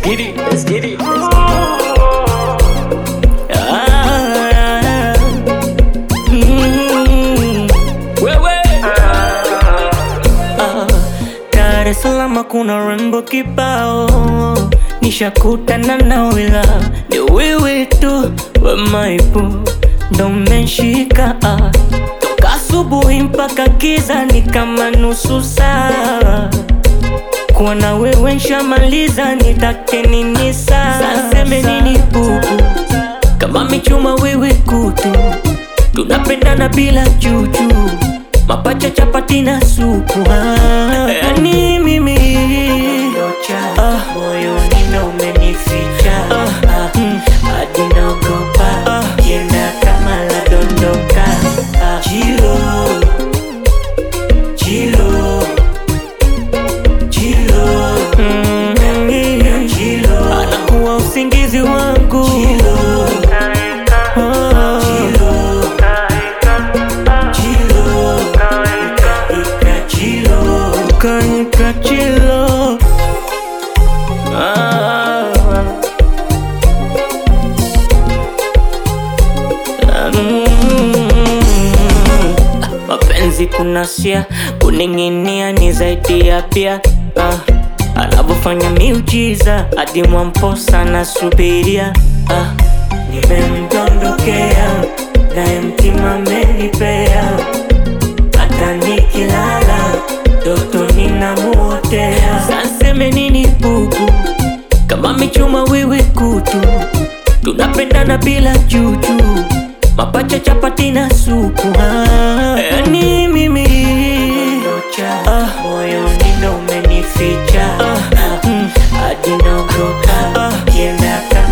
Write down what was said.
Let's get it, let's get it, let's get it. Ah, mm, wewe. Ah, Dar es Salaam kuna rembo kibao, nishakutana na wila ni wewe tu wemaipu ndo mmeshika ah. toka asubuhi mpaka giza ni kama nusu saa kuwa na wewe nshamaliza, nitake nini sasa? Saseme nini bubu, kama michuma wewe kutu, tunapendana bila juju, mapacha chapati na supu ah, yani mimi ah, moyoni ndo umenificha ah, mm, hadi naogopa ah, kienda kama la dondoka ah, Chilo, chilo Chilo, mm, Chilo, anakuwa usingizi wangu Chilo, oh, Chilo, Chilo, ika Chilo, kanika Chilo, ah, mm, mapenzi kunasia kuning'inia ni zaidi ya pia ah, anavyofanya miujiza hadi mwamposa nasubiria ah, nimemdondokea naye mtima amenipea hata nikilala ndoto ninamuotea saseme nini bubu kama michuma wewe kutu tunapendana bila juju mapacha chapati na supu ah, yani mimi ah, moyoni ndo umenificha ah, mm, hadi naogopa ah, kienda kama